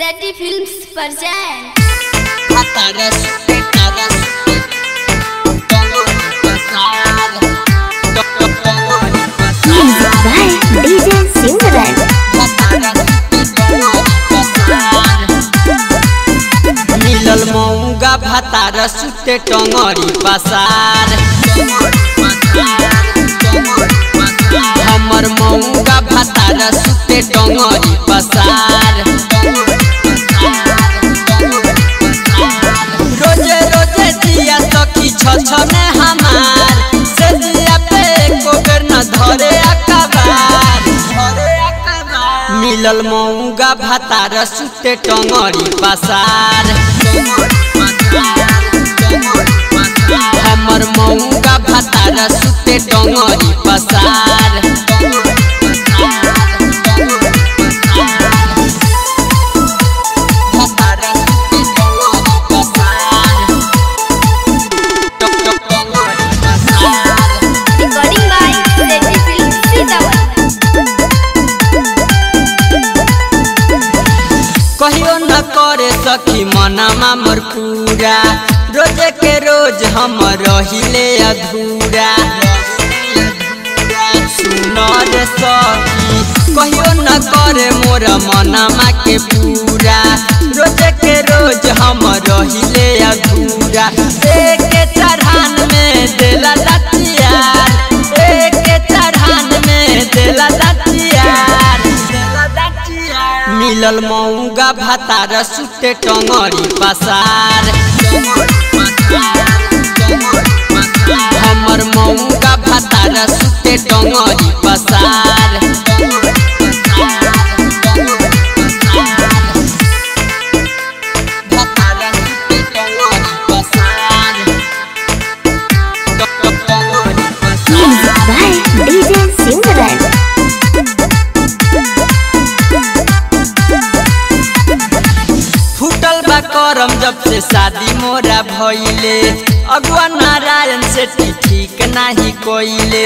सेटी फिल्म्स पर जाएं Music by DJ Simran. मिलल मऊगा भातार सुते टंगरी पसार हमर मऊगा भातार सुते टंगरी पसार रोजे रोजे दिया सखी छछने हमार से दिया पे कोकर न धरे अकबार मिलल मऊगा भातार सुते टंगरी पसार हमर मऊगा भातार सुते टंगरी पसार रिकॉर्डिंग बाय सेटी फिल्म्स सीतापुर कहियो न करे सखी मनमा मोर पूरा रोजे के रोज हम रहिले अधूरा सुन रे सखी कहियो न करे मोर मनमा के पूरा रोजे के रोज हम रहिले अधूरा एक चढ़ान में देला लतियार एक चढ़ान में देला लतियार देला लतियार मिलल मऊगा भातार सुते टंगरी पसार हमर मऊगा भातार सुते टंगरी पसार भातार सुते टंगरी पसार टंगरी Music by DJ Simran. फूटल बा करम जब से शादी मोरा भइले अगुआ नारायण से ठीक नाही कोइले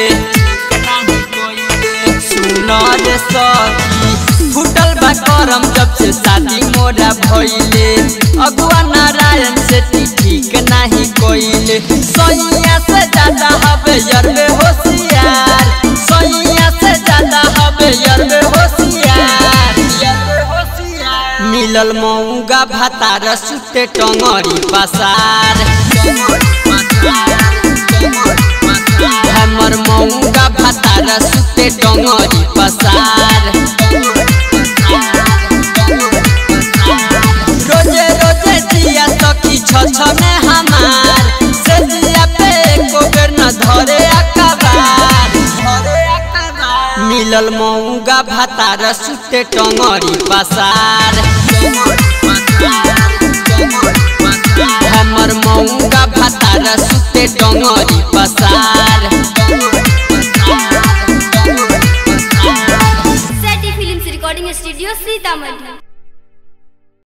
सुन रे सखी फूटल बा करम जब से शादी मोरा भइले अगुआ नारायण से ठीक नाही कोइले सैया से ज्यादा हवे यरबे होशियार सैया से ज्यादा हवे यरबे होशियार यरबे होशियार मिलल मऊगा भातार सुते टंगरी पसार हमर मऊगा भातार सुते टंगरी पसार रोजे रोजे दिया सखी छछने हमार से दिया पे कोकर न धरे अकबार मिलल मऊगा भातार सुते टंगरी पसार